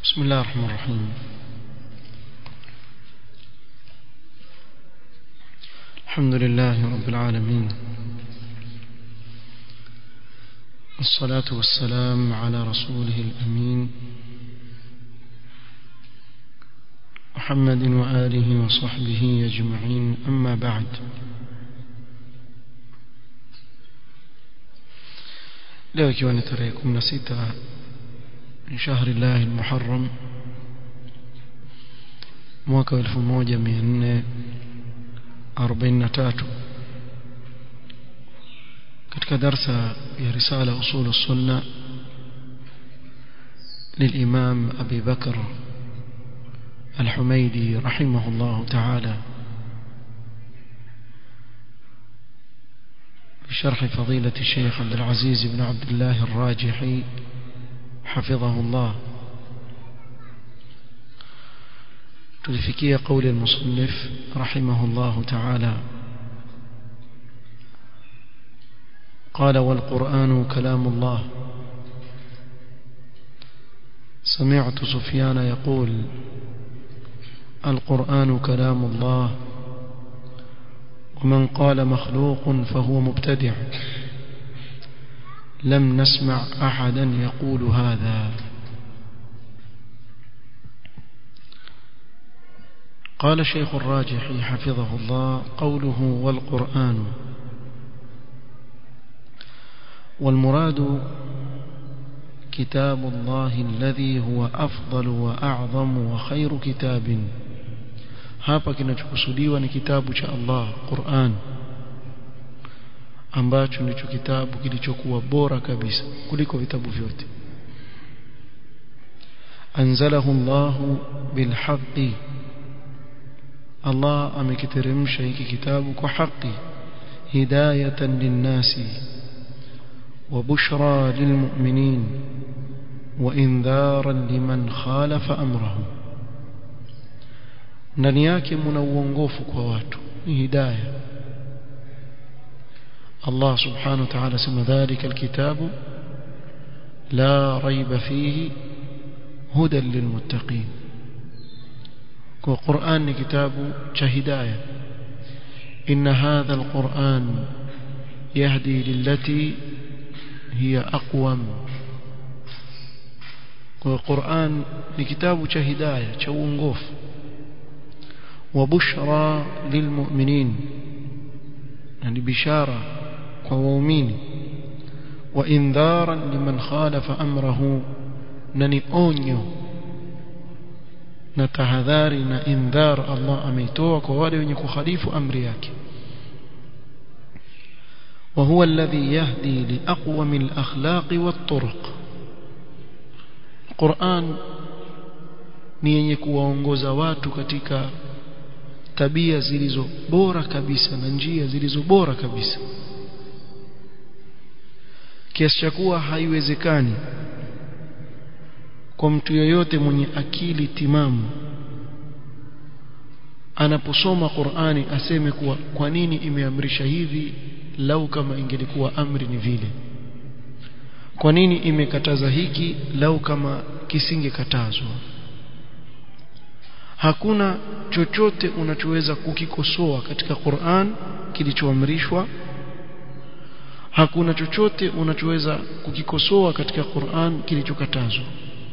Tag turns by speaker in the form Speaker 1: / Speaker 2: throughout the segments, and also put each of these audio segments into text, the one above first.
Speaker 1: بسم الله الرحمن الرحيم الحمد لله رب العالمين والصلاة والسلام على رسوله الأمين محمد وآله وصحبه أجمعين أما بعد leo ikiwa ni tarehe 16 من شهر الله المحرم mwaka 1443 katika darsa ya risala usul السنه للإمام أبي بكر الحميدي رحمه الله تعالى بشرح فضيلة الشيخ عبد العزيز بن عبد الله الراجحي حفظه الله تلفكي قول المصنف رحمه الله تعالى قال والقرآن كلام الله سمعت سفيان يقول القرآن كلام الله ومن قال مخلوق فهو مبتدع لم نسمع أحدا يقول هذا قال شيخ الراجح حفظه الله قوله والقرآن والمراد كتاب الله الذي هو أفضل وأعظم وخير كتاب hapa kinachokusudiwa ni kitabu cha Allah Qur'an ambacho ndicho kitabu kilichokuwa bora kabisa kuliko vitabu vyote anzalahu Allah bilhaqqi Allah amekiteremsha hiki kitabu kwa haki hidayatan linnasi wa bushra lilmu'minin wa indharan liman khalafa amrahu ndani yake mna uongofu kwa watu ni hidayah الله سبحانه وتعالى سمى ذلك الكتاب لا ريب فيه هدى للمتقين وقرآن كتاب شهداية إن هذا القرآن يهدي للتي هي أقوم والقرآن كتاب شهداية شونغوف وبشرى للمؤمنين يعني بشارة ومؤمن وإنذارا لمن خالف أمره نني أونيو نتهذاري نإنذار الله أميتوك ووالي ونكو خليف أمرياك وهو الذي يهدي لأقوم الأخلاق والطرق القرآن ni yenye kuwaongoza watu katika tabia zilizo bora kabisa na njia zilizo bora kabisa kiasi cha kuwa haiwezekani kwa mtu yoyote mwenye akili timamu anaposoma Qur'ani aseme kuwa kwa nini imeamrisha hivi lau kama ingelikuwa amri ni vile kwa nini imekataza hiki lau kama kisingekatazwa hakuna chochote unachoweza kukikosoa katika Qur'an kilichoamrishwa hakuna chochote unachoweza kukikosoa katika Qur'an kilichokatazwa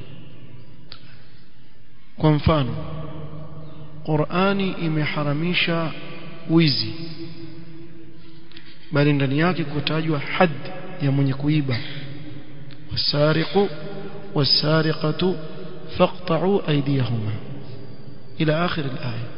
Speaker 1: kwa mfano Qur'ani imeharamisha wizi bali ndani yake kutajwa had ya mwenye kuiba wasariqu wasariqatu faqta'u aydiyahuma ila akhir al-aya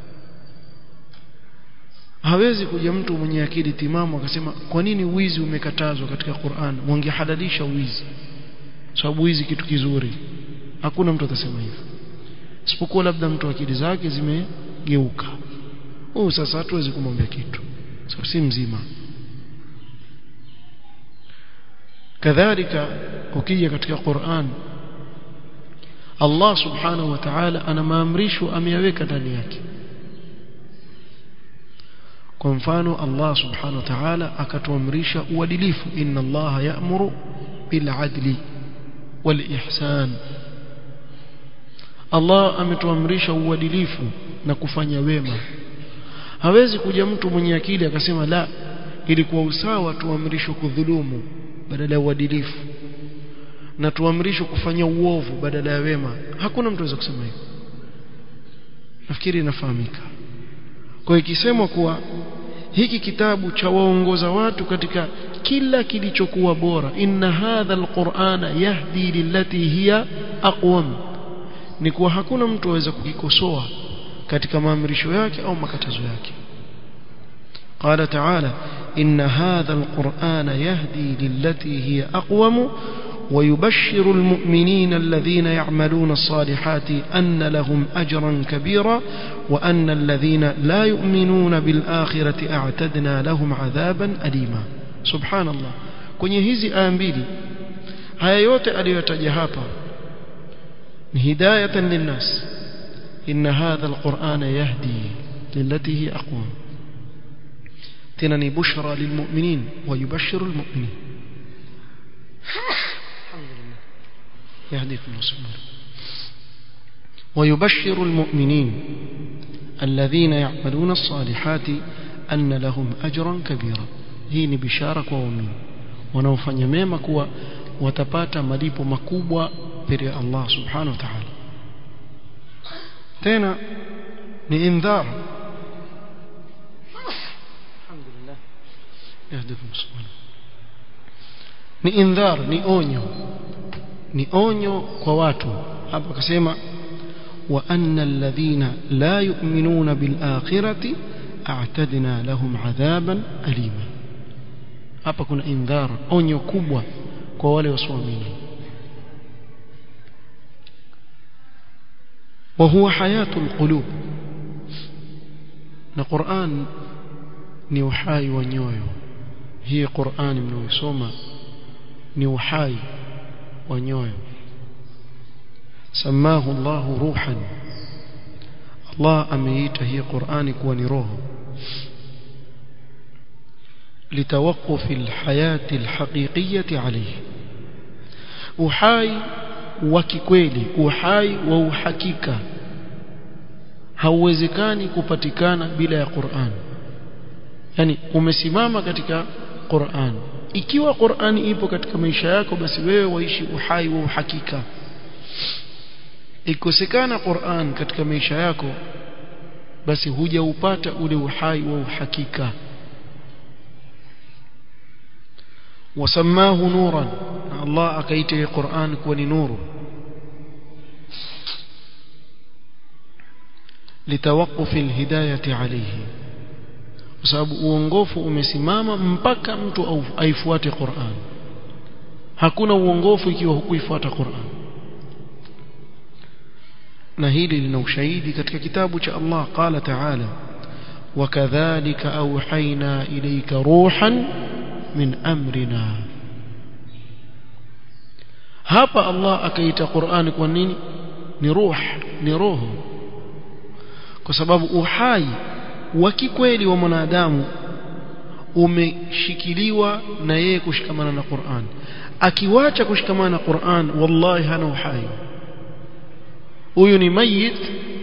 Speaker 1: hawezi kuja mtu mwenye akili timamu akasema kwa nini wizi umekatazwa katika Qur'an wangehalalisha wizi sababu wizi kitu kizuri hakuna mtu atasema hivyo isipokuwa labda mtu akili zake zimegeuka oh sasa hatuwezi kumwambia kitu sababu si mzima kadhalika ukija katika Qur'an Allah subhanahu wa ta'ala ana maamrisho ameyaweka ndani yake kwa mfano Allah subhanahu wa ta'ala akatuamrisha uadilifu inna Allah ya'muru bil adli wal ihsan Allah ametuamrisha uadilifu na kufanya wema hawezi kuja mtu mwenye akili akasema la ilikuwa usawa tuamrishwe kudhulumu badala ya uadilifu na tuamrishwe kufanya uovu badala ya wema hakuna mtu anaweza kusema hivyo nafikiri inafahamika kwa ikisemwa kuwa hiki kitabu cha waongoza watu katika kila kilichokuwa bora inna hadha alqur'ana yahdi lillati hiya aqwam ni kuwa hakuna mtu aweza kukikosoa katika maamrisho yake au makatazo yake قال تعالى إن هذا القرآن يهدي للتي هي أقوم ويبشر المؤمنين الذين يعملون الصالحات أن لهم أجرا كبيرا وأن الذين لا يؤمنون بالآخرة أعتدنا لهم عذابا أليما سبحان الله kwenye hizi aya mbili haya yote aliyotaja hapa ni hidayatan linnas inna hadha alqur'ana yahdi lillati hi aqwam tena ni bushra lilmu'minin wa yubashshiru almu'minin يهديكم وسبحانه ويبشر المؤمنين الذين يعملون الصالحات أن لهم أجرا كبيرا hii ni bishara kwa waumini wanaofanya mema kuwa watapata malipo makubwa mbele ya Allah subhanahu wa ta'ala tena ni indhar alhamdulillah yahdikum subhanahu ni indhar ni onyo ni onyo kwa watu hapa akasema wa anna alladhina la yu'minuna bil akhirati a'tadna lahum adhaban alima hapa kuna indhar onyo kubwa kwa wale wasioamini وهو حياة القلوب na Qur'an ni uhai wa nyoyo hii Qur'an mnaoisoma ni uhai wa nyoyo samahu Allah ruhan Allah ameita hii Qur'ani kuwa ni roho لتوقف الحياة الحقيقية عليه uhai wa kikweli uhai wa uhakika hauwezekani kupatikana bila ya Qur'an yani umesimama katika Qur'an ikiwa Qur'ani ipo katika maisha yako basi wewe waishi uhai wa uhakika ikosekana Qur'an katika maisha yako basi hujaupata ule uhai wa uhakika wasamahu nuran Allah akaita Qur'an kuwa ni nuru لتوقف الهداية عليه kwa sababu uongofu umesimama mpaka mtu aifuate Qur'an hakuna uongofu ikiwa hukuifuata Qur'an na hili lina ushahidi katika kitabu cha Allah qala ta'ala wakadhalika auhaina ilayka ruhan min amrina hapa Allah akaita Qur'an kwa nini ni ruh ni roho kwa sababu uhai wa kikweli wa mwanadamu umeshikiliwa na yeye kushikamana na Qur'an akiwacha kushikamana na Qur'an wallahi hana uhai huyu ni mayit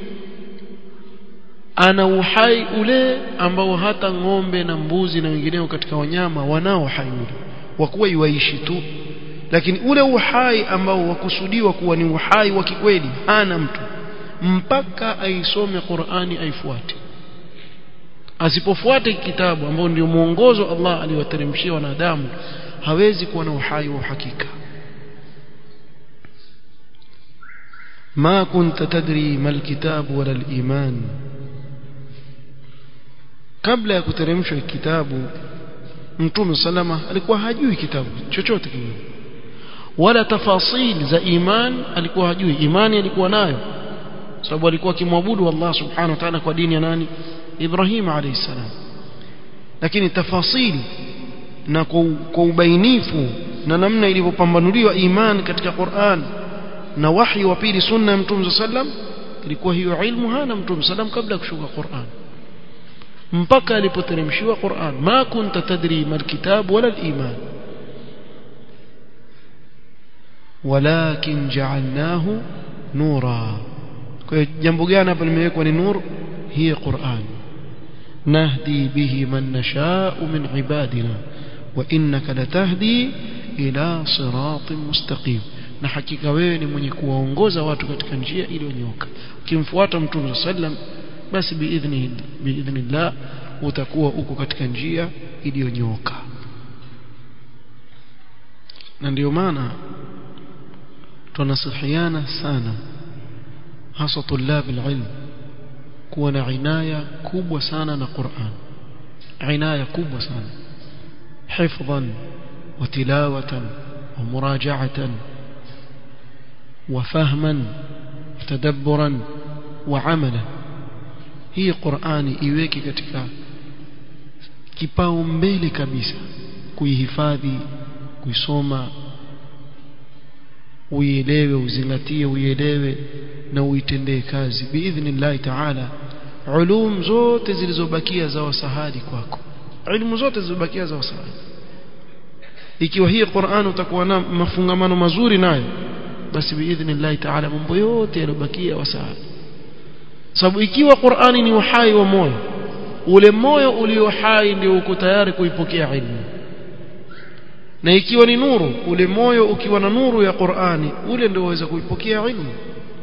Speaker 1: ana uhai ule ambao hata ng'ombe na mbuzi na wengineo katika wanyama wanao uhai ule wa kuwa iwaishi tu lakini ule uhai ambao wakusudiwa kuwa ni uhai wa kikweli hana mtu mpaka aisome Qur'ani aifuate asipofuate kitabu ambao ndio mwongozo Allah aliwateremshia wanadamu hawezi kuwa na uhai wa uhakika ما كنت تدري ما الكتاب ولا الإيمان قبل ya kuteremshwa kitabu Mtume salama alikuwa hajui kitabu chochote kile wala tafasil za iman alikuwa hajui imani alikuwa nayo sababu alikuwa akimwabudu Allah subhanahu wa ta'ala kwa dini ya nani Ibrahim alayhi salam lakini tafasili na kwa ubainifu na namna ilivyopambanuliwa iman katika Qur'an na wahi wa pili sunna ya Mtume sallam ilikuwa hiyo ilmu hana Mtume sallam kabla kushuka Qur'an mpaka alipoteremshiwa Qur'an ma kunta tadri mal kitab wala al iman ولكن جعلناه نورا kwa hiyo jambo gani hapa limewekwa ni nur hii Qur'an nahdi bihi man nasha'u min ibadina wa innaka latahdi ila siratin mustaqim na hakika wewe ni mwenye kuwaongoza watu katika njia iliyonyoka ukimfuata mtume sallam basi biidhni biidhnillah utakuwa uko katika njia iliyonyoka na ndio maana tunasihiana sana hasa tulab alilm kuwa na inaya kubwa sana na Qur'an inaya kubwa sana hifdhan wa tilawatan wa muraja'atan wa fahman tadabburan wa amalan hii Qur'ani iweke katika kipao mbele kabisa kuihifadhi kuisoma uielewe uzingatie uielewe na uitendee kazi biidhnillah taala ulum zote zilizobakia za wasahadi kwako ilmu zote zilizobakia za wasahadi ikiwa hii Qur'an utakuwa na mafungamano mazuri nayo basi biidhnillah taala mambo yote yaliyobakia wasahadi sababu ikiwa Qur'ani ni uhai wa moyo ule moyo ulio hai ndio uko tayari kuipokea ilmu na ikiwa ni nuru ule moyo ukiwa na nuru ya Qur'ani ule ndio waweza kuipokea ilmu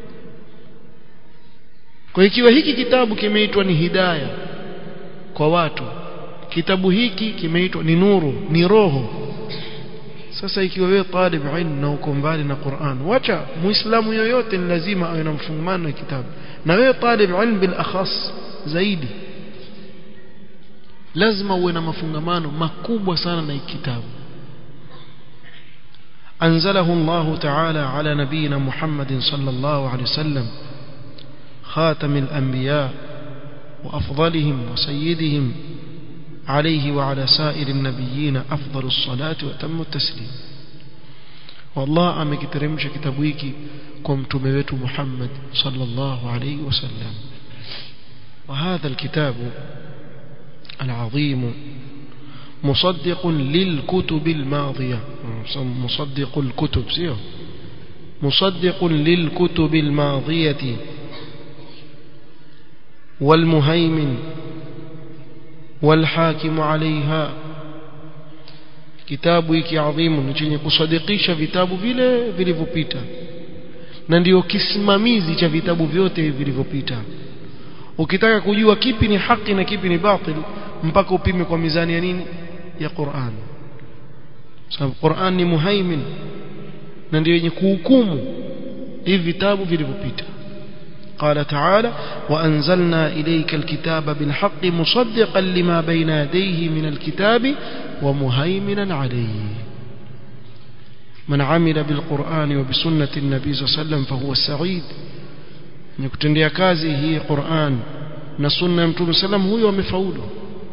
Speaker 1: kwa ikiwa hiki kitabu kimeitwa ni hidaya kwa watu kitabu hiki kimeitwa ni nuru ni roho sasa ikiwa wewe talib ilmu na uko mbali na Qur'an wacha muislamu yoyote ni lazima awe na mfungamano na kitabu na wewe talib ilmu bil akhas zaidi lazima uwe na mafungamano makubwa sana na kitabu أنزله الله تعالى على نبينا محمد صلى الله عليه وسلم خاتم الأنبياء وأفضلهم وسيدهم عليه وعلى سائر النبيين أفضل الصلاة وأتم التسليم والله أمك ترمش كتابيك كم تموت محمد صلى الله عليه وسلم وهذا الكتاب العظيم مصدق للكتب الماضية مصدق الكتب سيو مصدق للكتب الماضية والمهيمن والحاكم عليها kitabu hiki adhimu ni chenye kusadikisha vitabu vile vilivyopita na ndiyo kisimamizi cha vitabu vyote vilivyopita ukitaka kujua kipi ni haki na kipi ni batil mpaka upime kwa mizani ya nini ya Qur'an sababu Qur'an ni muhaimin na ndio yenye kuhukumu hivi vitabu vilivyopita قال تعالى وأنزلنا إليك الكتاب بالحق مصدقا لما بين يديه من الكتاب ومهيمنا عليه من عمل بالقرآن وبسنة النبي صلى الله عليه وسلم فهو السعيد نكتندي كازي هي قرآن نسنة متوم سلام هو ومفعوله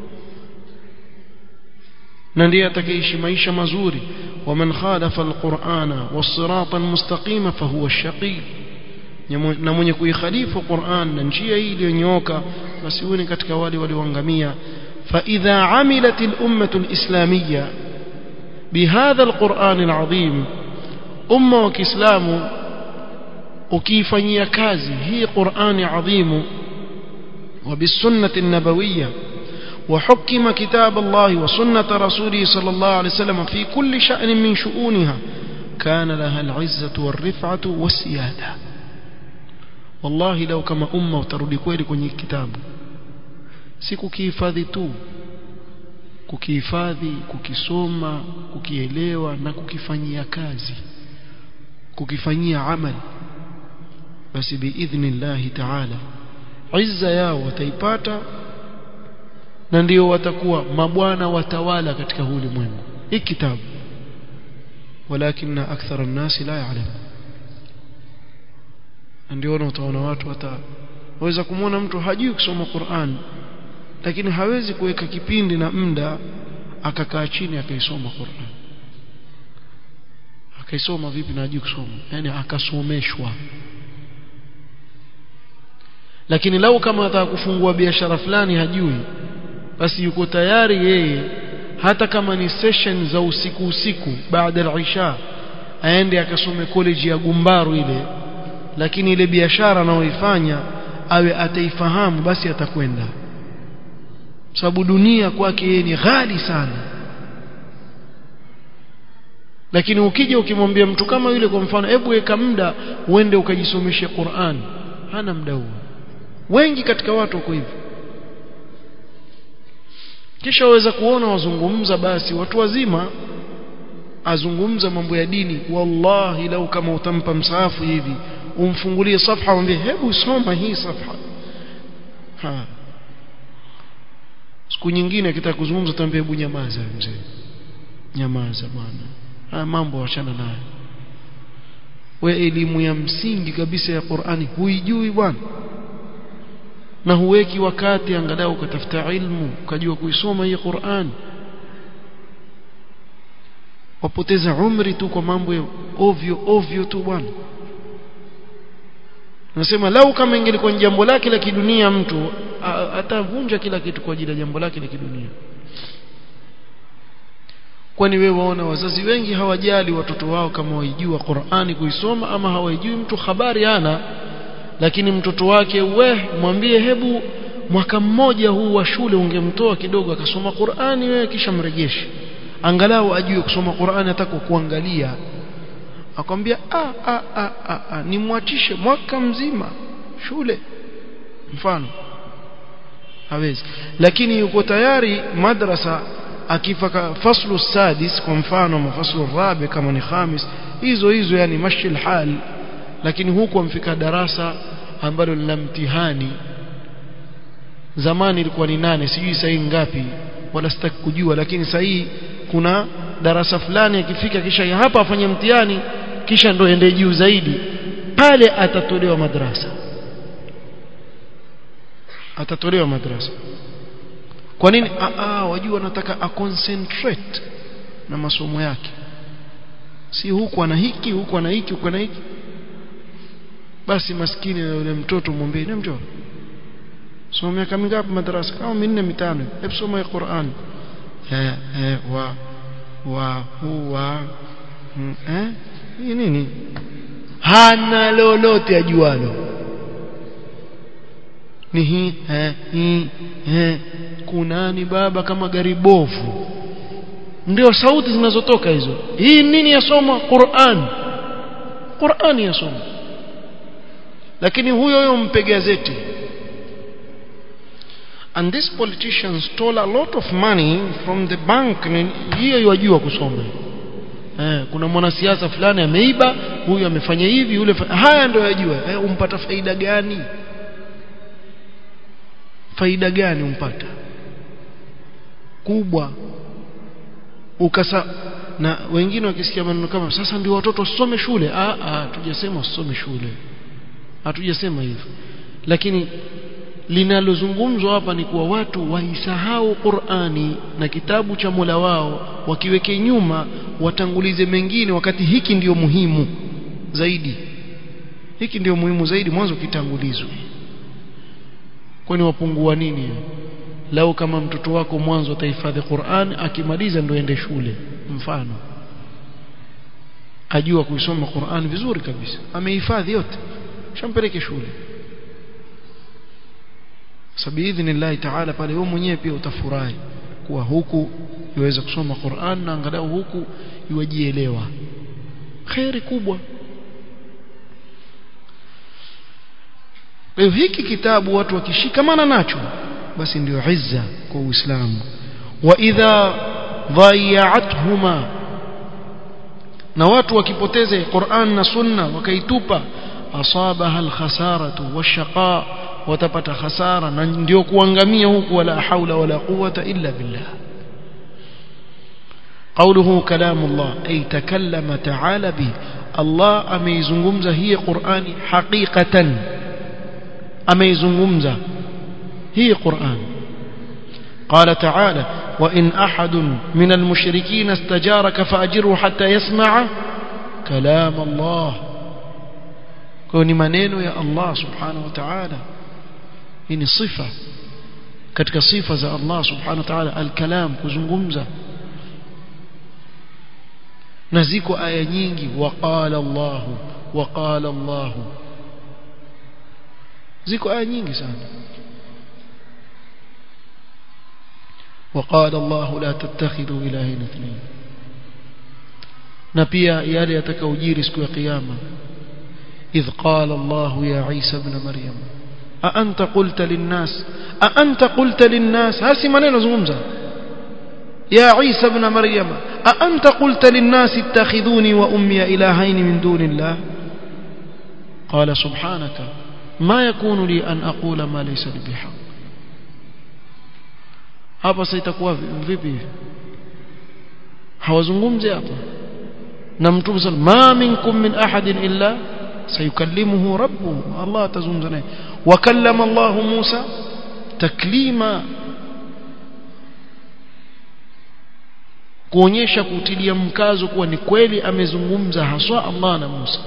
Speaker 1: na ndiye atakayeishi maisha mazuri waman khalafa alqur'ana was-sirata almustaqima fahuwa ash-shaqi na mwenye kuikhalifu Qur'an na njia hii iliyonyooka basi huyu ni katika wale walioangamia fa idha amilat al-ummah al-islamiyya bihadha al-Qur'an al-azim umma wa Kiislamu ukiifanyia kazi hii Qur'ani adhimu وبالسنة النبوية وحكم كتاب الله وسنة رسوله صلى الله عليه وسلم في كل شأن من شؤونها كان لها العزة والرفعة والسيادة والله لو كما أمة وترودي كويلي kwenye kitabu si kukihifadhi tu kukihifadhi kukisoma kukielewa na kukifanyia kazi kukifanyia amali basi biidhnillahi taala izza yao wataipata na ndio watakuwa mabwana watawala katika huu ulimwengu hii kitabu walakinna akthara an-nasi la ya'lam ndio utaona watu hata waweza kumwona mtu hajui kusoma Qur'an lakini hawezi kuweka kipindi na muda akakaa chini akaisoma Qur'an akaisoma vipi na hajui kusoma yani akasomeshwa lakini lau kama ataka kufungua biashara fulani hajui basi yuko tayari yeye hata kama ni session za usiku usiku baada ya isha aende akasome college ya Gumbaru ile lakini ile biashara anayoifanya awe ataifahamu basi atakwenda sababu dunia kwake yeye ni ghali sana lakini ukija ukimwambia mtu kama yule kwa mfano hebu weka muda uende ukajisomeshe Qur'an hana muda huo wengi katika watu wako hivyo kisha waweza kuona wazungumza basi watu wazima azungumza mambo ya dini wallahi lau kama utampa msaafu hivi umfungulie safha umwambie hebu soma hii safha ha siku nyingine akitaka kuzungumza tambia hebu nyamaza mzee nyamaza bwana haya mambo wachana nayo we elimu ya msingi kabisa ya Qur'ani huijui bwana na huweki wakati angalau ukatafuta ilmu ukajua kuisoma hii Qur'an wapoteza umri tu kwa mambo ya ovyo ovyo tu bwana nasema lau kama ingelikuwa ni jambo lake la kidunia mtu atavunja kila kitu kwa ajili ya jambo lake la kidunia kwani wewe waona wazazi wengi hawajali watoto wao kama waijua Qur'ani kuisoma ama hawaijui mtu habari hana lakini mtoto wake we mwambie hebu mwaka mmoja huu wa shule ungemtoa kidogo akasoma Qur'ani wewe kisha mrejeshe angalau ajue kusoma Qur'ani hata kwa kuangalia akwambia a a a, a, a nimwachishe mwaka mzima shule mfano hawezi lakini yuko tayari madrasa akifaka faslu sadis kwa mfano mafaslu rabi kama ni khamis hizo hizo yani mashi hal lakini huku amfika darasa ambalo lina mtihani zamani ilikuwa ni nane sijui sasa ngapi wala sitaki kujua lakini sasa kuna darasa fulani akifika kisha hapa afanye mtihani kisha ndo ende juu zaidi pale atatolewa madrasa atatolewa madrasa kwa nini ah wajua nataka a concentrate na masomo yake si huku ana hiki huku ana hiki huku ana hiki basi maskini na yule mtoto mwambie ni mjoo soma miaka mingapi madrasa kama minne mitano hebu soma Qur'an eh eh wa wa huwa eh hii nini hana lolote ajualo ni hii eh hii eh kunani baba kama gari bovu ndio sauti zinazotoka hizo hii nini yasoma Qur'an Qur'an yasoma lakini huyo huyo mpe gazeti and this politician stole a lot of money from the bank hiyo yajua kusoma eh, kuna mwanasiasa fulani ameiba huyu amefanya hivi yule haya ndio yajua eh, umpata faida gani faida gani umpata kubwa ukasa na wengine wakisikia maneno kama sasa ndio watoto wasome shule ah ah tujasema wasome shule hatujasema hivyo lakini linalozungumzwa hapa ni kuwa watu waisahau Qur'ani na kitabu cha Mola wao wakiweke nyuma watangulize mengine wakati hiki ndiyo muhimu zaidi hiki ndiyo muhimu zaidi mwanzo kitangulizwe kwani wapungua nini lau kama mtoto wako mwanzo atahifadhi Qur'an akimaliza ndo ende shule mfano ajua kuisoma Qur'an vizuri kabisa amehifadhi yote shampeleke shule sabiidhnillahi ta'ala pale wewe mwenyewe pia utafurahi kuwa huku iweza kusoma Qur'an na angalau huku iwajielewa khairi kubwa leo hiki kitabu watu wakishikamana nacho basi ndio izza kwa Uislamu wa idha dhayya'athuma na watu wakipoteza Qur'an na Sunna wakaitupa asabaha alkhasaratu washaqa watapata hasara na ndio kuangamia huku wala haula wala quwwata illa billah قوله كلام الله أي تكلم تعالى به الله أميزنغمزة هي قرآن حقيقة أميزنغمزة هي قرآن قال تعالى وإن أحد من المشركين استجارك فأجره حتى يسمع كلام الله كوني منين يا الله سبحانه وتعالى إن صفة katika sifa za Allah subhanahu wa ta'ala al-kalam kuzungumza na ziko aya nyingi waqala Allah waqala Allah ziko aya nyingi sana وقال الله لا تتخذوا إلهين اثنين na pia yale yatakaojiri siku ya kiyama idh qala Allah ya Isa ibn Maryam a anta qulta linnas a anta qulta linnas hasi maneno zungumza ya Isa ibn Maryam a anta qulta linnas ittakhidhuni wa ummi ilahayn min dunillah qala subhanaka ma yakunu li an aqula ma laysa li bihaq hapa sasa itakuwa vipi hawazungumzi hapa na mtume sal ma minkum min ahadin illa sayukallimuhu rabbuhu Allah atazungumza naye wa kallama Allah Musa taklima kuonyesha kutilia mkazo kuwa ni kweli amezungumza haswa Allah na Musa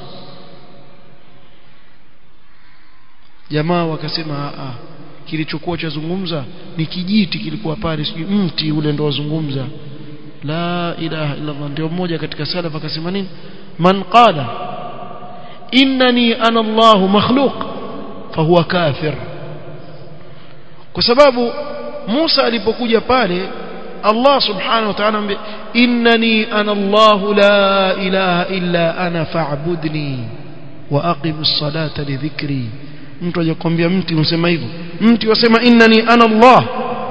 Speaker 1: jamaa wakasema a kilichokuwa chazungumza ni kijiti kilikuwa pale sijui mti ule ndo wazungumza la ilaha illa Allah ndio mmoja katika salaf akasema nini man qala innani ana Allah makhluq fahuwa kafir kwa sababu Musa alipokuja pale Allah subhanahu wa ta'ala ambe innani ana Allah la ilaha illa ana fa'budni wa aqimus salata li dhikri mtu ajakwambia mti unasema hivyo mti wasema innani ana Allah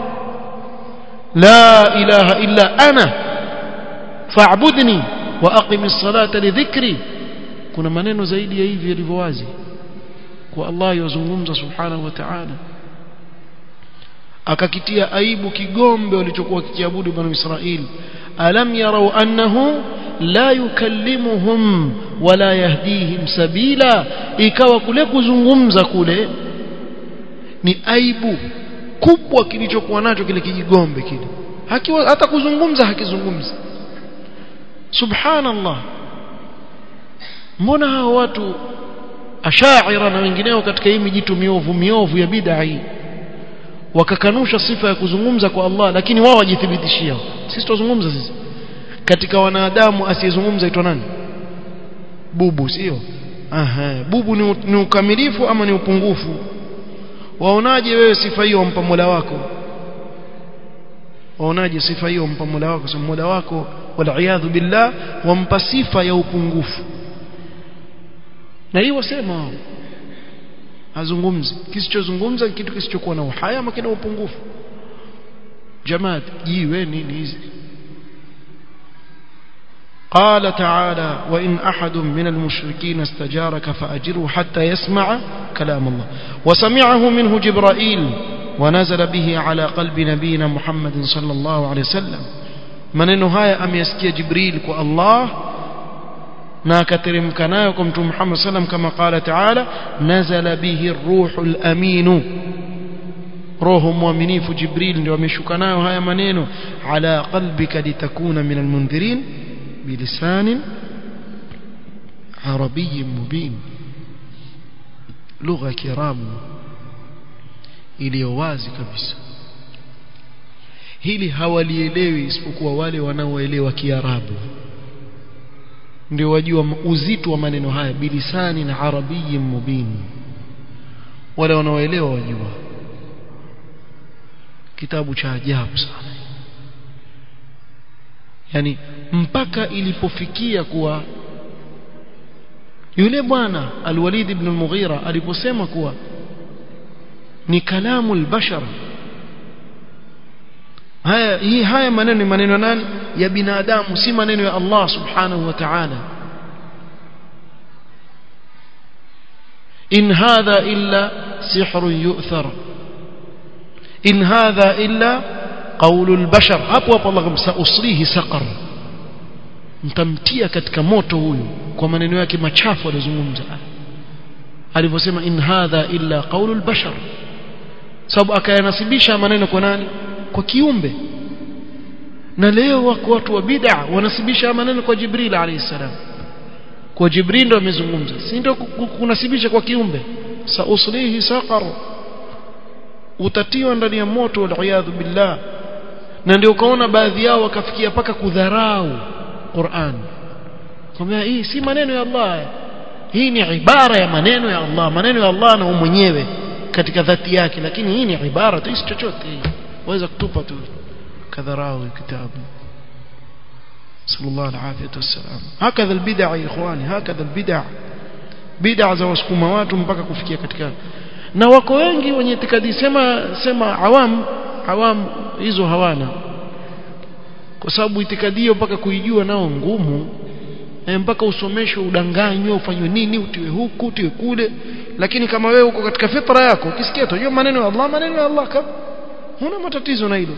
Speaker 1: la ilaha illa ana fa'budni wa aqimis salata li dhikri kuna maneno zaidi ya hivi yalivyo wazi kwa Allah yozungumza subhanahu wa ta'ala akakitia aibu kigombe walichokuwa kikiabudu banu Israili alam yarau annahu la yukallimuhum wala yahdihim sabila ikawa kule kuzungumza kule ni aibu kubwa kilichokuwa nacho kile kijigombe kile hakiwa hata kuzungumza hakizungumzi subhanallah mbona hao watu ashaira na wengineo katika hii mijitu miovu miovu ya bid'a hii wakakanusha sifa ya kuzungumza kwa Allah lakini wao wajithibitishia sisi tuzungumza sisi katika wanadamu asiyezungumza itwa nani bubu sio aha bubu ni, ni ukamilifu ama ni upungufu waonaje wewe sifa hiyo wampa Mola wako waonaje sifa hiyo wampa Mola wako sema Mola wako wal billah wampa sifa ya upungufu na hiyo wasema wao azungumzi kisichozungumza kitu kisichokuwa na uhai ama kina upungufu jamaat jiwe nini hizi قال تعالى وإن أحد من المشركين استجارك فأجره حتى يسمع كلام الله وسمعه منه جبرائيل ونزل به على قلب نبينا محمد صلى الله عليه وسلم maneno haya ameyasikia jibril kwa allah na akateremka nayo kwa mtume muhammad sallam kama qala taala nazala bihi ruhul aminu roho mwaminifu jibril ndio ameshuka nayo haya maneno ala qalbika litakuna min almundhirin بلسان عربي مبين لغة كرام iliyo wazi kabisa hili hawalielewi isipokuwa wale wanaoelewa kiarabu ndio wajua uzito wa maneno haya bilisani na arabiyin mubin wale wanaoelewa wajua kitabu cha ajabu sana yani mpaka ilipofikia kuwa yule bwana Al-Walid ibn al-Mughira aliposema kuwa ni kalamu al-bashar haya hii haya maneno ni maneno nani ya binadamu si maneno ya Allah subhanahu wa ta'ala in hadha illa sihrun yu'thar in hadha illa قول البشر hapo hapo Allah kumsausrihi saqar mtamtia katika moto huyu kwa maneno yake machafu alizungumza alivyosema in hadha illa qaulu albashar sababu akayanasibisha maneno kwa nani kwa kiumbe na leo wako watu wa bid'a wanasibisha maneno kwa Jibril alayhi salam kwa Jibril ndo amezungumza si ndio kunasibisha kwa kiumbe sauslihi saqar utatiwa ndani ya moto wal billah na ndio ukaona baadhi yao wakafikia paka kudharau Qur'an kwamba hii si maneno ya Allah hii ni ibara ya maneno ya Allah maneno ya Allah na mwenyewe katika dhati yake lakini hii ni ibara tu si chochote waweza kutupa tu kadharau kitabu sallallahu alaihi wasallam hakadha albid'a ikhwani hakadha albid'a bid'a za wasukuma watu mpaka kufikia katika na wako wengi wenye itikadi sema sema awam awam hizo hawana kwa sababu itikadi hiyo mpaka kuijua nao ngumu e, mpaka usomeshwe udanganywe ufanywe nini utiwe huku utiwe kule lakini kama wewe uko katika fitra yako ukisikia tu hiyo maneno ya Allah maneno ya Allah kama huna matatizo na hilo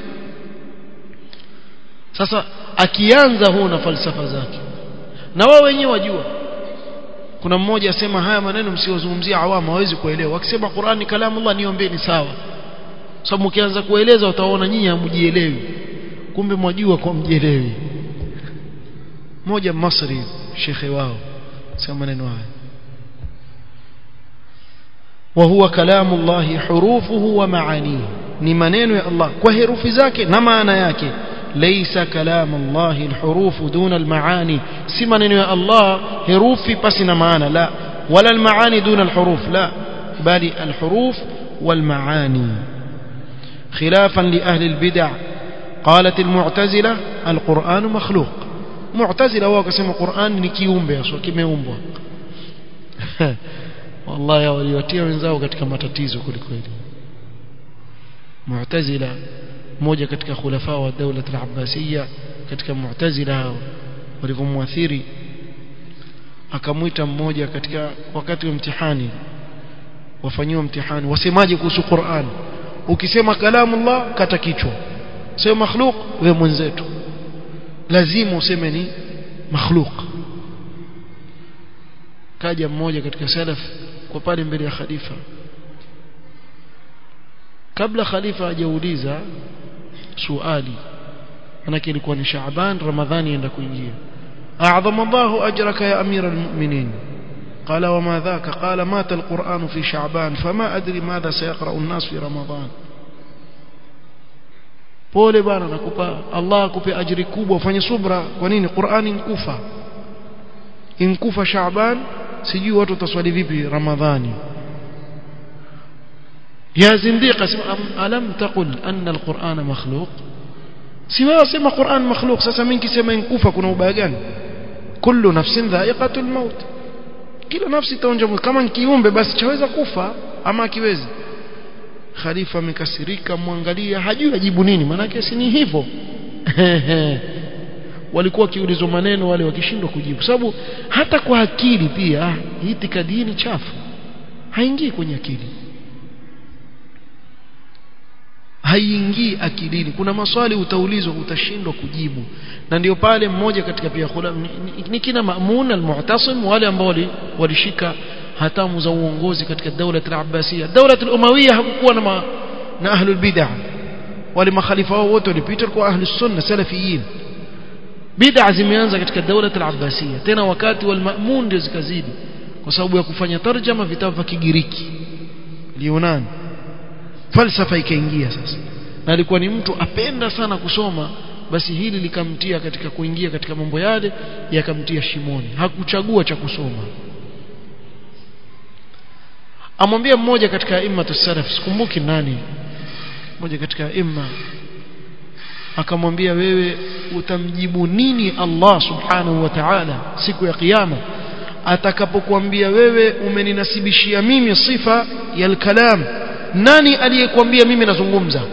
Speaker 1: sasa akianza huu na falsafa zake na wao wenyewe wajua kuna mmoja asema haya maneno msiozungumzia awama hawezi kuelewa akisema Qur'an ni kalamu Allah niombeni sawa sababu mkianza kueleza utaona nyinyi hamjielewi kumbe mwajua kwa mjielewi mmoja Masri shekhe wao sema maneno haya وهو كلام الله حروفه ومعانيه ni maneno ya Allah kwa herufi zake na maana yake ليس كلام الله الحروف دون المعاني si maneno ya Allah herufi pasi na maana la wala المعاني دون الحروف لا بل الحروف والمعاني خلافا لأهل البدع قالت المعتزلة القرآن مخلوق معتزلة wao wakasema Qur'an ni kiumbe aswa kimeumbwa wallahi waliwatia wenzao katika matatizo kulikweli Mu'tazila mmoja katika khulafa wa dawla al-Abbasiyya katika Mu'tazila hao walivyomwathiri akamwita mmoja katika wakati wa mtihani wafanyiwa mtihani wasemaje kuhusu Qur'an ukisema kalamullah kata kichwa sio makhluk wewe mwenzetu lazima useme ni makhluk kaja mmoja katika salaf kwa pale mbele ya khalifa kabla khalifa hajauliza suali manake ilikuwa ni Shaaban Ramadhani enda kuingia أعظم الله أجرك يا أمير المؤمنين قال وما ذاك قال مات القرآن في شعبان فما أدري ماذا سيقرأ الناس في رمضان pole bwana nakupa Allah akupe ajiri kubwa ufanye subra kwa nini Qur'ani inkufa inkufa Shaaban sijui watu wataswali vipi Ramadhani ya zindiqa alam taqul anna alquran makhluq si wewe sema Qur'an makhluq sasa mimi nikisema inkufa kuna ubaya gani kullu nafsin dha'iqatul maut kila nafsi itaonja kama kiumbe basi chaweza kufa ama kiwezi khalifa amekasirika mwangalia hajui ajibu nini maana si ni hivyo walikuwa kiulizwa maneno wale wakishindwa kujibu sababu hata kwa akili pia itikadi ni chafu haingii kwenye akili haiingii akilini kuna maswali utaulizwa utashindwa kujibu na ndio pale mmoja katika pia khula ni, ni, ni kina Ma'mun al-Mu'tasim wale ambao walishika hatamu za uongozi katika daula al-Abbasiyya daula al-Umayyah hakukuwa na ma, na ahlul bid'ah wale makhalifa wao wote walipita kwa ahlus sunna salafiyin bid'ah zimeanza katika daula al-Abbasiyya tena wakati wal Ma'mun ndio zikazidi kwa sababu ya kufanya tarjama vitabu vya Kigiriki Yunani falsafa ikaingia sasa na alikuwa ni mtu apenda sana kusoma basi hili likamtia katika kuingia katika mambo yale yakamtia shimoni hakuchagua cha kusoma amwambia mmoja katika imma salaf sikumbuki nani mmoja katika imma akamwambia wewe utamjibu nini Allah subhanahu wa ta'ala siku ya kiyama atakapokuambia wewe umeninasibishia mimi sifa ya al-kalam nani aliyekwambia mimi nazungumza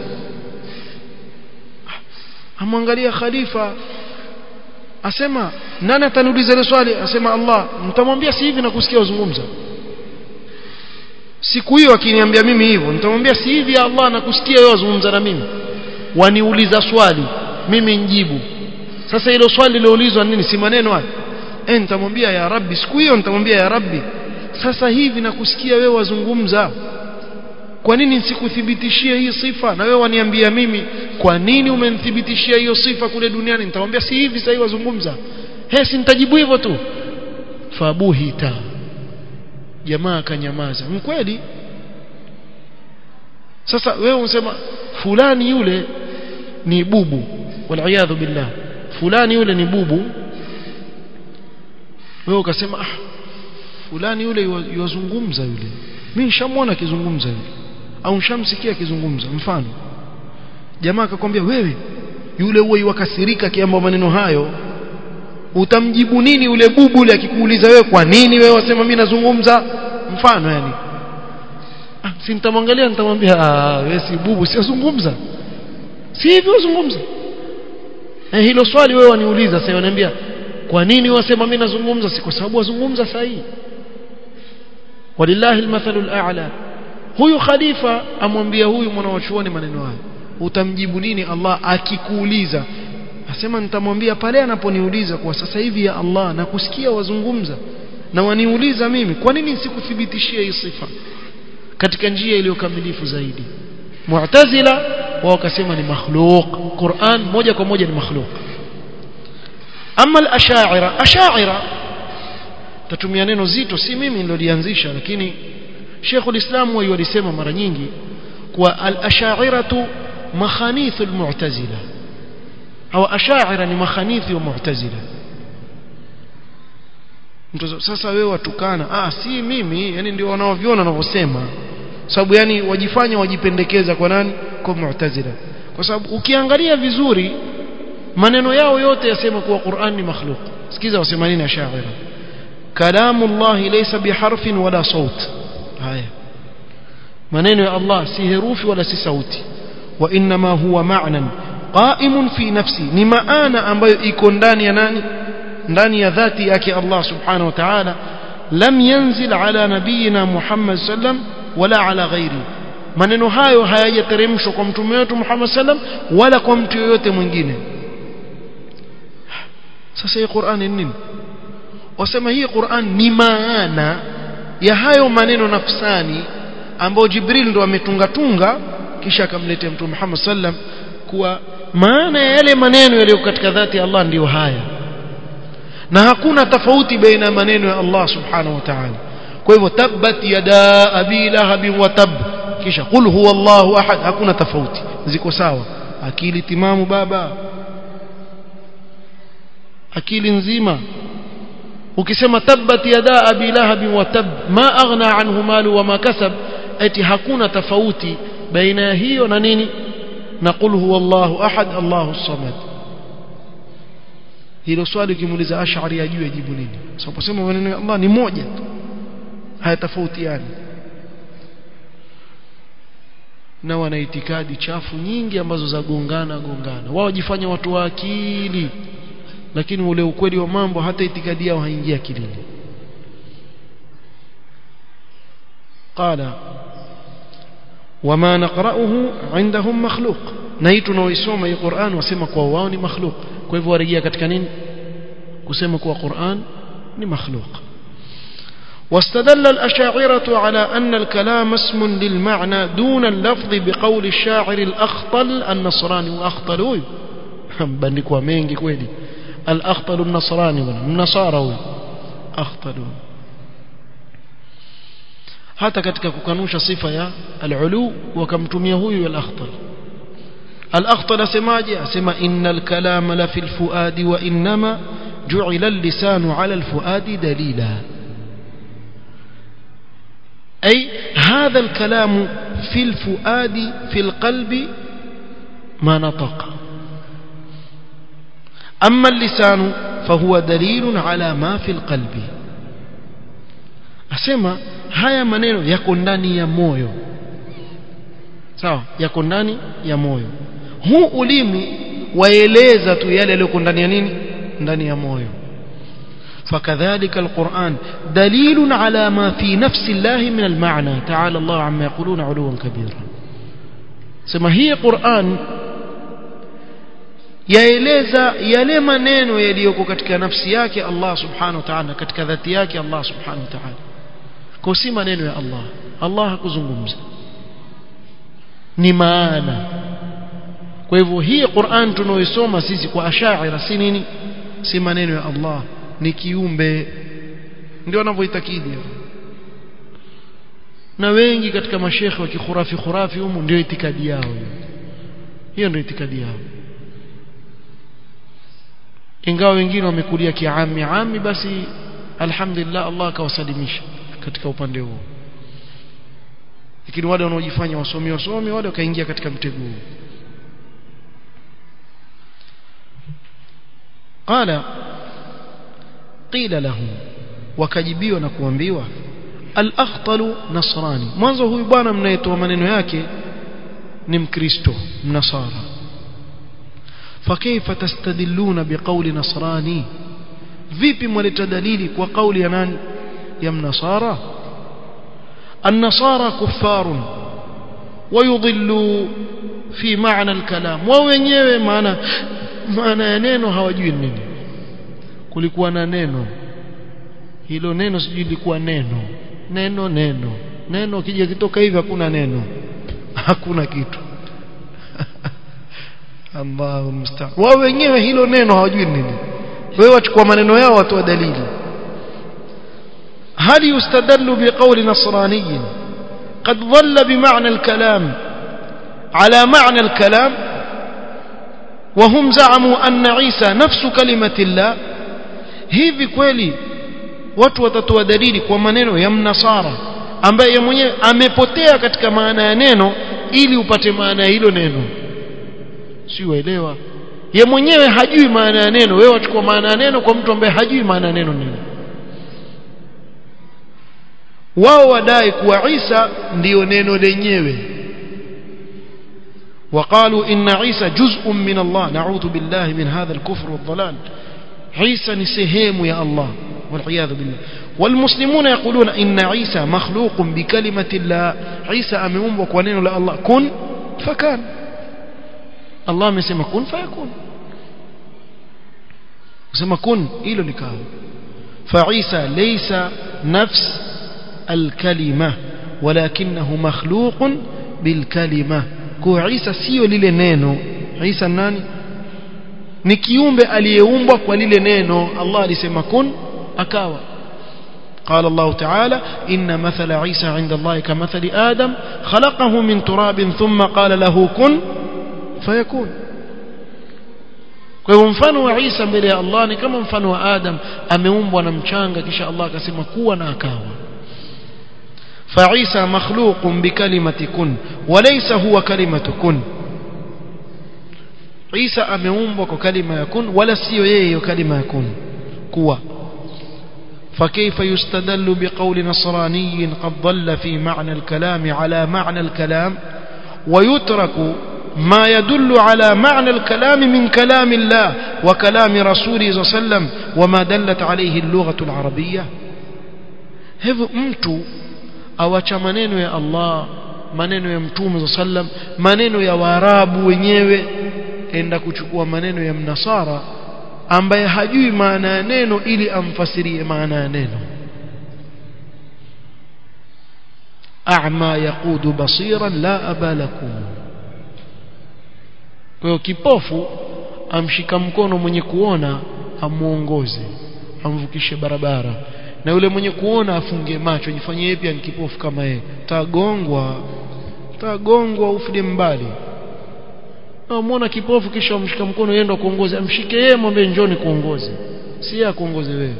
Speaker 1: amwangalia khalifa asema nani ataniuliza ile swali asema Allah mtamwambia si hivi na kusikia wazungumza siku hiyo akiniambia mimi hivyo nitamwambia si hivi ya Allah na kusikia wewe wazungumza na mimi waniuliza swali mimi njibu sasa hilo swali liloulizwa nini si maneno haya eh nitamwambia ya rabbi siku hiyo nitamwambia ya rabbi sasa hivi na kusikia wewe wazungumza kwa nini nisikuthibitishie hii sifa na wewe waniambia mimi kwa nini umenithibitishia hiyo sifa kule duniani nitamwambia si hivi sasa wazungumza he si nitajibu hivyo tu fabuhita jamaa akanyamaza mkweli sasa wewe unasema fulani yule ni bubu wal billah fulani yule ni bubu wewe ukasema ah fulani yule yuwazungumza yule mimi nishamwona akizungumza yule au shamsikia akizungumza mfano jamaa akakwambia wewe yule huwa iwakasirika kiamba maneno hayo utamjibu nini yule bubu yule akikuuliza wewe kwa nini wewe wasema mimi nazungumza mfano yani ah, si nitamwangalia nitamwambia ah wewe si bubu siozungumza si hivyo uzungumza eh, hilo swali wewe waniuliza sasa unaniambia kwa nini wasema mimi nazungumza si kwa sababu wazungumza sahihi walillahi almathalul a'la huyu khalifa amwambia huyu mwanawachuoni maneno haya utamjibu nini Allah akikuuliza asema nitamwambia pale anaponiuliza kwa sasa hivi ya Allah na kusikia wazungumza na waniuliza mimi kwa nini sikuthibitishia hii sifa katika njia iliyokamilifu zaidi mu'tazila wao wakasema ni makhluq Qur'an moja kwa moja ni makhluq ama al-ash'ira ash'ira tatumia neno zito si mimi nilolianzisha lakini Sheikhul Islam wao walisema mara nyingi kwa al-ash'iratu makhanithu al-mu'tazila au ash'ira ni makhanithi wa mu'tazila mtu sasa wewe watukana ah si mimi yani ndio wanaoviona wanavyosema sababu yani wajifanya wajipendekeza kwa nani kwa mu'tazila kwa sababu ukiangalia vizuri maneno yao yote yasema kuwa Qur'an ni makhluq sikiza wasema nini ash'ira kalamu Allah laysa biharfin wala saut haya maneno ya Allah si herufi wala si sauti wa inma huwa ma'nan qa'imun fi nafsi ni maana ambayo iko ndani ya nani ndani ya dhati yake Allah subhanahu wa ta'ala lam yanzil ala nabiyina Muhammad sallam wala ala ghairi maneno hayo hayajateremshwa kwa mtume wetu Muhammad sallam wala kwa mtu yoyote mwingine sasa hii Qur'an ni nini wasema hii Qur'an ni maana ya hayo maneno nafsani ambayo Jibril ndo ametungatunga kisha akamletea mtume Muhammad sallam kuwa maana ya yale maneno yaliyo katika dhati ya Allah ndiyo haya na hakuna tofauti baina ya maneno ya Allah subhanahu wa ta'ala kwa hivyo tabbat yada abi lahab wa tab kisha qul huwa Allahu ahad hakuna tofauti ziko sawa akili timamu baba akili nzima ukisema tabbat yada abi lahab wa tab ma aghna anhu malu wa ma kasab eti hakuna tofauti baina ya hiyo na nini na qul huwa Allahu ahad Allahu samad hilo swali ukimuuliza ash'ari ajue jibu nini sababu sema maneno ya Allah ni moja hayatofautiani na wana itikadi chafu nyingi ambazo za gongana gongana wao wajifanya watu wa akili lakini ule ukweli wa mambo hata itikadi yao haingia akilini قال وما نقرأه عندهم مخلوق na hii tunaoisoma hii Qur'an wasema kwa wao ni makhluq kwa hivyo warejea katika nini kusema kuwa Qur'an ni makhluq واستدل الأشاعرة على أن الكلام اسم للمعنى دون اللفظ بقول الشاعر الأخطل النصراني وأخطل هو بندكوا mengi kweli الأخطل النصراني النصارى هو أخطل hata katika kukanusha sifa ya al-ulu wakamtumia huyu al-akhtal al-akhtal asemaje asema innal kalama la fil fuadi wa inma ju'ila al-lisanu 'ala al-fuadi dalila أي هذا الكلام في الفؤاد في القلب ما نطق أما اللسان فهو دليل على ما في القلب أسمى haya maneno yako ndani ya moyo sawa yako ndani ya moyo huu ulimi waeleza tu yale yaliyo ndani ya nini ndani ya moyo فكذلك القرآن دليل على ما في نفس الله من المعنى تعالى الله عما يقولون علوا كبيرا سما هي قرآن yaeleza yale maneno yaliyoko katika nafsi yake Allah subhanahu wa ta'ala katika dhati yake Allah subhanahu wa ta'ala kwa si maneno ya Allah Allah hakuzungumza ni maana kwa hivyo hii Qur'an tunaoisoma sisi kwa ashaira si nini si maneno ya Allah ni kiumbe ndio wanavyoitakidi na wengi katika mashekhe wa kikhurafi khurafi humu ndio itikadi yao hiyo ndio itikadi yao ingawa wengine wamekulia kiami ami basi alhamdulillah Allah akawasalimisha katika upande huo lakini wale wanaojifanya wasomi wasomi wale wakaingia katika mtego huu qala qila lahum wakajibiwa na kuambiwa al-akhtalu nasrani mwanzo huyu bwana mnayetoa maneno yake ni mkristo mnasara fakaifa tastadilluna biqawli nasrani vipi mwaleta dalili kwa kauli ya nani ya mnasara النصارى كفار ويضلوا في معنى الكلام wao wenyewe maana maana ya neno hawajui nini kulikuwa na neno hilo neno sijui lilikuwa neno neno neno neno kija kitoka hivi hakuna neno hakuna kitu Allahu musta'an wao wenyewe hilo neno hawajui nini wewe wachukua maneno yao watoa dalili هل يستدل بقول نصراني قد ظل بمعنى الكلام على معنى الكلام وهم زعموا أن عيسى نفس كلمة الله hivi kweli watu watatoa dalili kwa maneno ya mnasara ambaye mwenyewe amepotea katika maana ya neno ili upate maana ya hilo neno si waelewa ye mwenyewe hajui maana ya neno wewe wachukua maana ya neno kwa mtu ambaye hajui maana ya neno nini wao wadai kuwa Isa ndiyo neno lenyewe وقالوا إن عيسى جزء من الله نعوذ بالله من هذا الكفر والضلال عيسى نسهم يا الله والعياذ بالله والمسلمون يقولون إن عيسى مخلوق بكلمة الله عيسى أمم وكونين لا الله كن فكان الله مسمى كن فيكون مسمى كن إلو لكاو فعيسى ليس نفس الكلمة ولكنه مخلوق بالكلمة kwa Isa sio lile neno Isa nani ni kiumbe aliyeumbwa kwa lile neno Allah alisema kun akawa قال الله تعالى إن مثل عيسى عند الله كمثل آدم خلقه من تراب ثم قال له كن فيكون kwa hivyo mfano wa Isa mbele ya Allah ni kama mfano wa Adam ameumbwa na mchanga kisha Allah akasema kuwa na akawa فعيسى مخلوق بكلمة كن وليس هو كلمة كن عيسى ameumbwa kwa kalima ya kun wala sio yeye hiyo kalima ya kun kuwa فكيف يستدل بقول نصراني قد ضل في معنى الكلام على معنى الكلام ويترك ما يدل على معنى الكلام من كلام الله وكلام رسوله صلى الله عليه وسلم وما دلت عليه اللغة العربية hivyo mtu awacha maneno ya Allah maneno ya mtume sallam maneno ya waarabu wenyewe enda kuchukua maneno ya mnasara ambaye hajui maana ya neno ili amfasirie maana ya neno a'ma yaqudu basiran la abalakum kwa hiyo kipofu amshika mkono mwenye kuona amuongoze amvukishe barabara na yule mwenye kuona afunge macho jifanye yeye pia ni kipofu kama yeye tagongwa tagongwa ufide mbali muona kipofu kisha umshika mkono yeye ndo kuongoze amshike yeye mwambie njoni kuongoze si yeye akuongoze wewe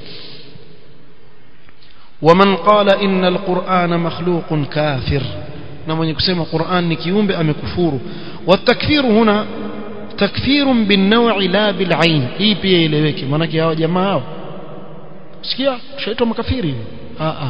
Speaker 1: ومن قال إن القرآن مخلوق كافر na mwenye kusema Qur'an ni kiumbe amekufuru والتكفير هنا تكفير بالنوع لا بالعين hii pia ileweke maana hawa jamaa hao sikia tushaitwa makafiri a a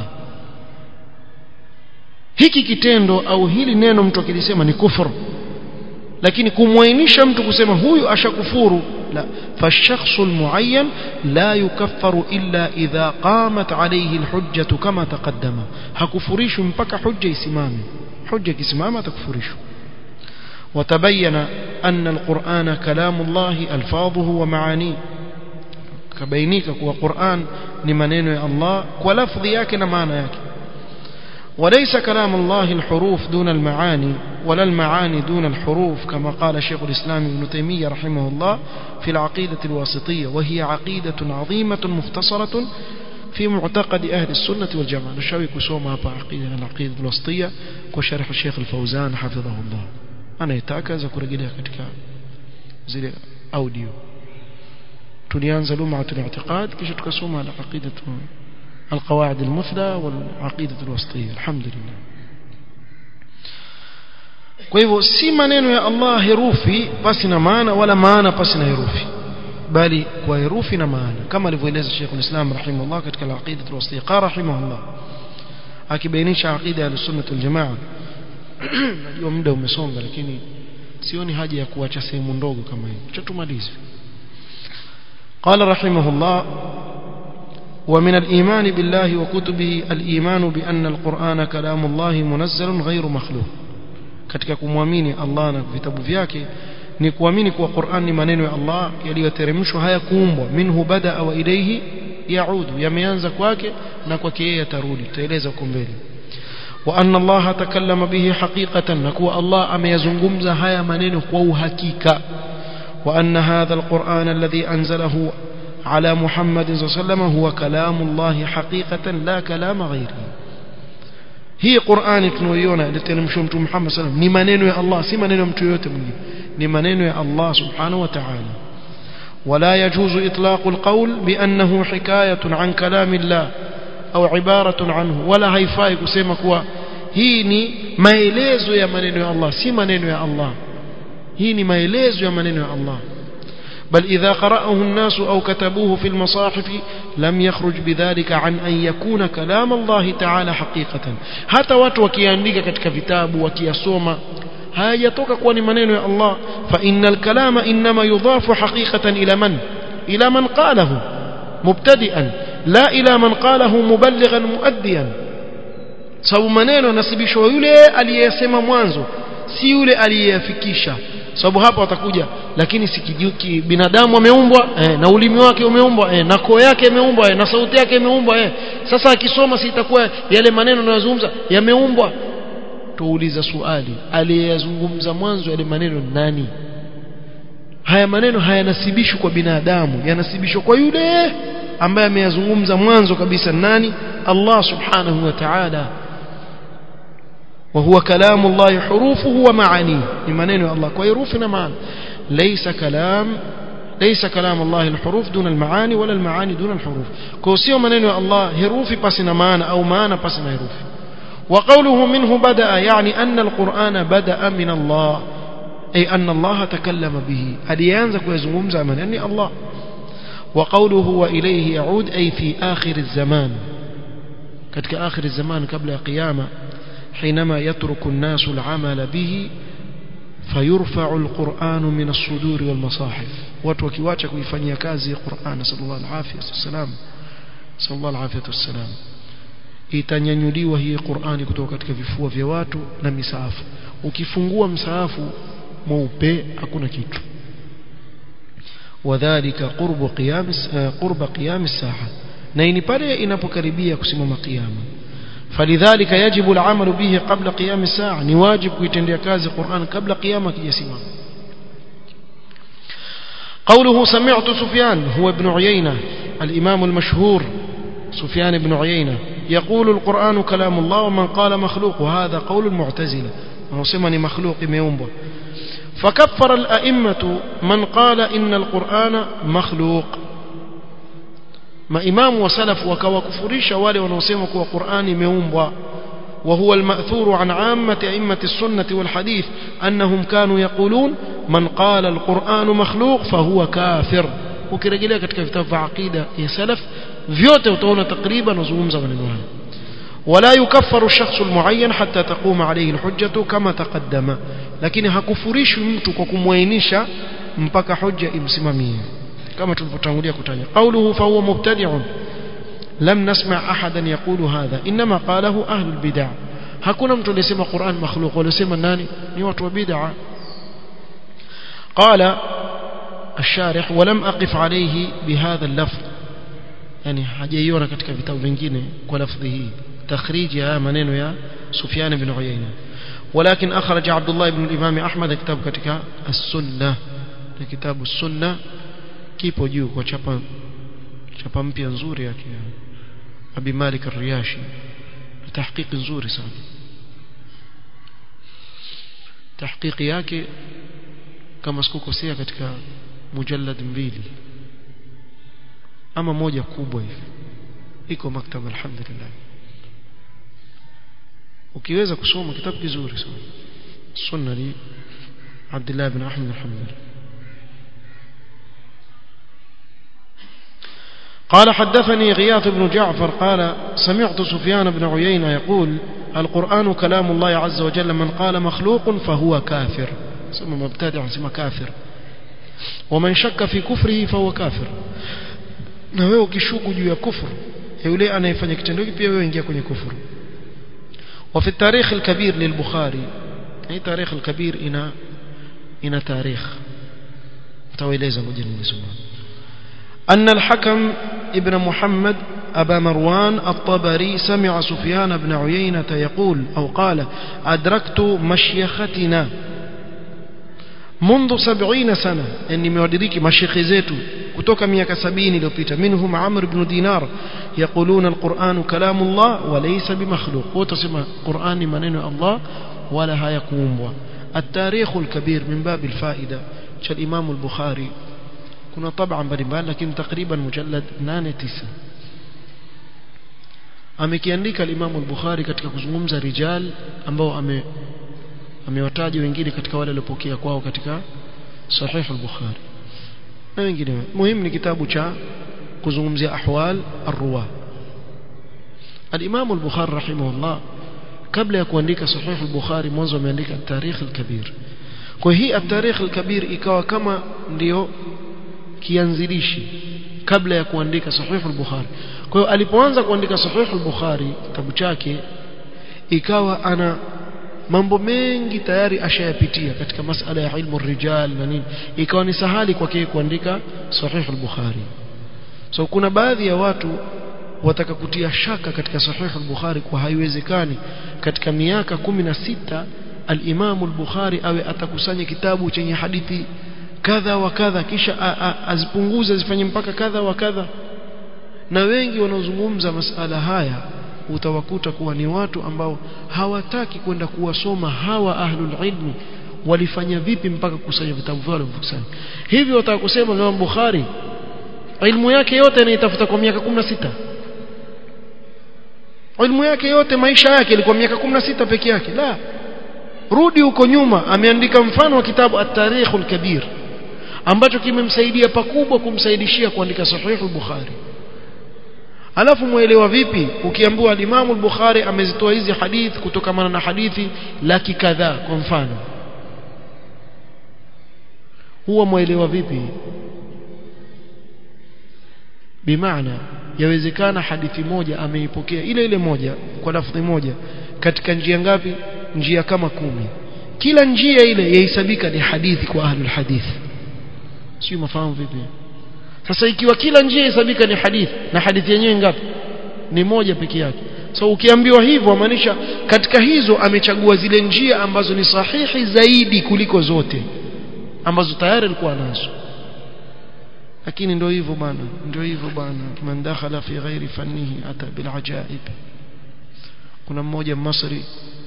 Speaker 1: hiki kitendo au hili neno mtu akilisema ni kufur lakini kumwainisha mtu kusema huyu ashakufuru la فالشخص المعين لا يكفر إلا إذا قامت عليه الحجة كما تقدم hakufurishwi mpaka hujja isimame hujja ikisimama atakufurishwa وتبين أن القرآن كلام الله ألفاظه ومعانيه كبينيك وقرآن لمنين الله ولفظ ياك معنى ياك وليس كلام الله الحروف دون المعاني ولا المعاني دون الحروف كما قال شيخ الإسلام ابن تيمية رحمه الله في العقيدة الواسطية وهي عقيدة عظيمة مختصرة في معتقد أهل السنة والجماعة نشاوي كسوما عقيدة العقيدة الواسطية وشرح الشيخ الفوزان حفظه الله أنا يتاكز كرجلها كتك زي أوديو tulianza lum'at al-i'tiqad kisha tukasoma al-aqidatu al-qawaid al-muthla wal-aqidatu al-wasitiyya alhamdulillah kwa hivyo si maneno ya Allah herufi pasi na maana wala maana pasi na herufi bali kwa herufi na maana kama alivyoeleza Sheikh al-Islam rahimahullah katika al-Aqida al-Wasitiqa rahimahullah akibainisha aqida ya sunnah wal-jamaa najua muda umesonga lakini sioni haja ya kuacha sehemu ndogo kama hii acha tumalize قال رحمه الله ومن الإيمان بالله وكتبه الإيمان بأن القرآن كلام الله منزل غير مخلوق katika kumwamini Allah na vitabu vyake ni kuamini kuwa Qur'an ni maneno ya Allah yaliyoteremshwa haya kuumbwa minhu bada wa ilayhi yaudu yameanza kwake na kwake yeye yatarudi tutaeleza huko mbele wa anna Allah takallama bihi haqiqatan na kuwa Allah ameyazungumza haya maneno kwa uhakika wa anna hadha alquran alladhi anzalahu على محمد صلى الله عليه وسلم هو كلام الله حقيقة لا كلام غيره hii Qur'ani tunayoiona iliteremshwa mtume Muhammad sallam ni maneno ya Allah si maneno ya mtu yote mwingine ni maneno ya Allah subhanahu wa ta'ala ولا يجوز إطلاق القول بأنه حكاية عن كلام الله أو عبارة عنه ولا haifai kusema kuwa hii ni maelezo ya maneno ya Allah si maneno ya Allah hii ni maelezo ya maneno ya Allah بل إذا قرأه الناس أو كتبوه في المصاحف لم يخرج بذلك عن أن يكون كلام الله تعالى حقيقة حتى watu wakiandika katika vitabu wakiyasoma hayatoka kuwa ni maneno ya Allah fa innal kalama inma yudafu haqiqatan ila man ila man qalahu mubtadi'an la ila man qalahu muballighan muaddiyan sababu maneno nasibishwa yule aliyesema mwanzo si yule aliyeyafikisha sababu hapa watakuja lakini sikijuki binadamu ameumbwa eh, na ulimi wake umeumbwa eh, na koo yake imeumbwa eh, na sauti yake imeumbwa eh. sasa akisoma si itakuwa yale maneno anayozungumza yameumbwa tuuliza swali aliyezungumza mwanzo yale maneno nani haya maneno hayanasibishwi kwa binadamu yanasibishwa kwa yule ambaye ameyazungumza mwanzo kabisa nani Allah subhanahu wa ta'ala وهو كلام الله حروفه ومعانيه لمنين الله ويروفنا معنا ليس كلام ليس كلام الله الحروف دون المعاني ولا المعاني دون الحروف كوسيو منين الله حروف بسنا معنا أو معنا بسنا حروف وقوله منه بدأ يعني أن القرآن بدأ من الله أي أن الله تكلم به أليانزك ويزموم زمن يعني الله وقوله وإليه يعود أي في آخر الزمان كتك آخر الزمان قبل قيامة حينما يترك الناس العمل به فيرفع القرآن من الصدور والمصاحف watu wakiwacha kuifanyia kazi Qur'an sallallahu alaihi wasallam sallallahu alaihi wasallam itanyanyuliwa hii Qur'ani kutoka katika vifua vya watu na misaafu ukifungua msaafu mweupe hakuna kitu wadhālika qurbu qiyam qurba qiyam as-sa'a na ni pale inapokaribia kusimama kiyama فلذلك يجب العمل به قبل قيام الساعة نواجب كيتندي كازي قرآن قبل قيامة يسمع قوله سمعت سفيان هو ابن عيينة الإمام المشهور سفيان بن عيينة يقول القرآن كلام الله ومن قال مخلوق وهذا قول المعتزلة وسمني مخلوق ميومبو فكفر الأئمة من قال إن القرآن مخلوق maimamu wa salaf wakawakufurisha wale wanaosema kuwa Qur'ani imeumbwa وهو المأثور عن عامة أئمة السنة والحديث أنهم كانوا يقولون من قال القرآن مخلوق فهو كافر ukirejelea katika vitabu vya aqida ya salaf vyote utaona takriban wazungumza maneno haya wala yukaffaru shakhsu almuayyan hatta taquma alayhi alhujjatu kama taqaddama lakini hakufurishwi mtu kwa kumwainisha mpaka hujja imsimamie كما تلفتانغوليا كتانيا قوله فهو مبتدع لم نسمع أحدا يقول هذا إنما قاله أهل البدع hakuna mtu aliyesema Qur'an makhluq walisema nani ni watu wa bid'a قال الشارح ولم أقف عليه بهذا اللفظ يعني hajaiona katika vitabu vingine kwa lafdhi hii takhrij ya maneno ya Sufyan ibn Uyayna ولكن أخرج عبد الله بن الإمام أحمد كتاب katika السنة كتاب السنة kipo juu kwa chapa chapa mpya nzuri yake Abi Malik Ar-Riyashi tahqiq nzuri sana tahqiqi yake kama sikukosea katika mujallad mbili ama moja kubwa hivi iko maktaba alhamdulillah ukiweza kusoma kitabu kizuri sana sunna عبد الله بن أحمد الحنبلي قال حدثني غياث بن جعفر قال سمعت سفيان بن عيينة يقول القرآن كلام الله عز وجل من قال مخلوق فهو كافر سمى مبتدع سمى كافر ومن شك في كفره فهو كافر na wewe ukishuku juu ya kufuru yule anayefanya kitendo hiki pia wewe ingia kwenye kufuru وفي التاريخ الكبير للبخاري اي تاريخ الكبير ina ina tarikh tawaeleza ngoja nisome أن الحكم ابن محمد أبا مروان الطبري سمع سفيان بن عيينة يقول أو قال أدركت مشيختنا منذ سبعين سنة أني مودريك مشيخ زيتو كتوك ميك سبين لبيتا منهم عمرو بن دينار يقولون القرآن كلام الله وليس بمخلوق وتسمى قرآن منين الله ولا يقوم التاريخ الكبير من باب الفائدة كالإمام البخاري كنا طبعا mbalimbali lakini takriban mujallad 8 9 amekiandika al-Imam al-Bukhari katika kuzungumza rijal ambao ame amewataja wengine katika wale waliopokea kwao katika sahih al-Bukhari na wengine muhimu ni kitabu cha kuzungumzia ahwal ar-ruwa al-Imam al-Bukhari rahimahullah kabla ya kuandika sahih al-Bukhari mwanzo ameandika tarikh al-kabir kwa hii at-tarikh al-kabir ikawa kama ndio kianzilishi kabla ya kuandika sahih al-Bukhari kwa hiyo alipoanza kuandika sahih al-Bukhari kitabu chake ikawa ana mambo mengi tayari ashayapitia katika masala ya ilmu rijal na nini ikawa ni sahali kwake kuandika sahih al-Bukhari so kuna baadhi ya watu wataka kutia shaka katika sahih al-Bukhari kwa haiwezekani katika miaka 16 al-Imam al-Bukhari awe atakusanya kitabu chenye hadithi kadha wa kadha kisha azipunguze azifanye mpaka kadha wa kadha na wengi wanaozungumza masala haya utawakuta kuwa ni watu ambao hawataki kwenda kuwasoma hawa ahlul ilmi walifanya vipi mpaka kusanya vitabu vyao walivyokusanya hivyo wataka kusema Imam Bukhari ilmu yake yote anaitafuta kwa miaka 16 ilmu yake yote maisha yake ilikuwa miaka 16 peke yake la rudi huko nyuma ameandika mfano wa kitabu at-tarikhul kabir ambacho kimemsaidia pakubwa kumsaidishia kuandika sahih al-bukhari alafu muelewa vipi ukiambiwa al-Imam al-Bukhari amezitoa hizi hadith kutokana na hadithi laki kadhaa kwa mfano huwa muelewa vipi bimaana yawezekana hadithi moja ameipokea ile ile moja kwa lafdhi moja katika njia ngapi njia kama kumi kila njia ile yahesabika ni hadithi kwa ahlul hadith sio mafahamu vipi sasa ikiwa kila njia hesabika ni hadithi na hadithi yenyewe ngapi ni moja peke yake so ukiambiwa hivyo maanisha katika hizo amechagua zile njia ambazo ni sahihi zaidi kuliko zote ambazo tayari alikuwa nazo lakini ndio hivyo bana ndio hivyo bana man dakhala fi ghairi fannihi ata bil ajaib kuna mmoja Masri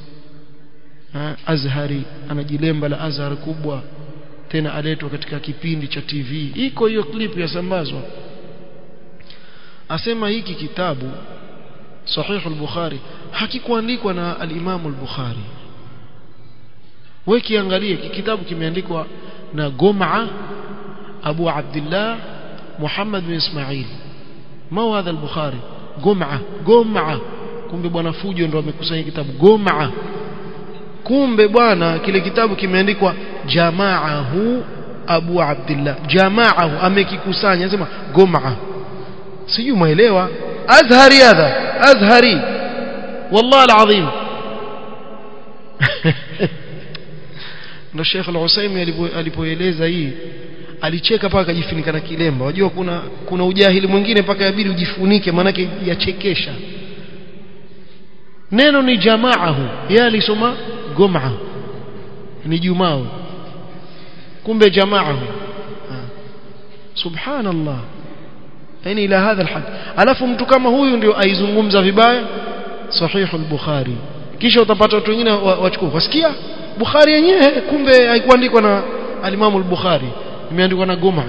Speaker 1: Azhari anajilemba la Azhar kubwa tena aletwa katika kipindi cha TV iko hiyo clip yasambazwa asema hiki kitabu Sahih al-Bukhari hakikuandikwa na al-Imam al-Bukhari wewe kiangalie kitabu kimeandikwa na Gom'a Abu Abdullah Muhammad bin Ismail ma hadha al-Bukhari Gom'a Gom'a kumbe bwana Fujo ndo amekusanya kitabu Gom'a kumbe bwana kile kitabu kimeandikwa jamaahu Abu Abdullah jamaahu amekikusanya anasema Gom'a sijui muelewa Azhari hadha Azhari والله العظيم ndo Sheikh Al-Usaimi alipoeleza hii alicheka paka akajifunika na kilemba unajua kuna kuna ujahili mwingine mpaka yabidi ujifunike maanake yachekesha neno ni jamaahu yeye alisoma gom'a ni jumao kumbe jamaahu subhanallah yani ila hadha alhad alafu mtu kama huyu ndio aizungumza vibaya sahih al-bukhari kisha utapata watu wengine wachukua wasikia bukhari yenyewe kumbe haikuandikwa na al-imam al-bukhari imeandikwa na gom'a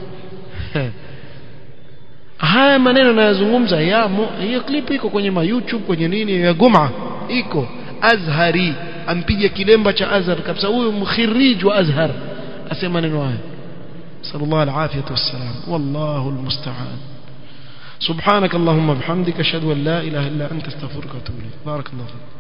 Speaker 1: haya maneno nayazungumza yamo hiyo clip iko kwenye ma YouTube kwenye nini ya gom'a iko azhari ampiga kilemba cha Azhar kabisa huyo mkhirij wa Azhar asema neno haya sallallahu alafiyatu wassalam wallahu almusta'an سبحانك اللهم وبحمدك اشهد ان لا اله الا انت استغفرك واتوب اليك بارك الله فيك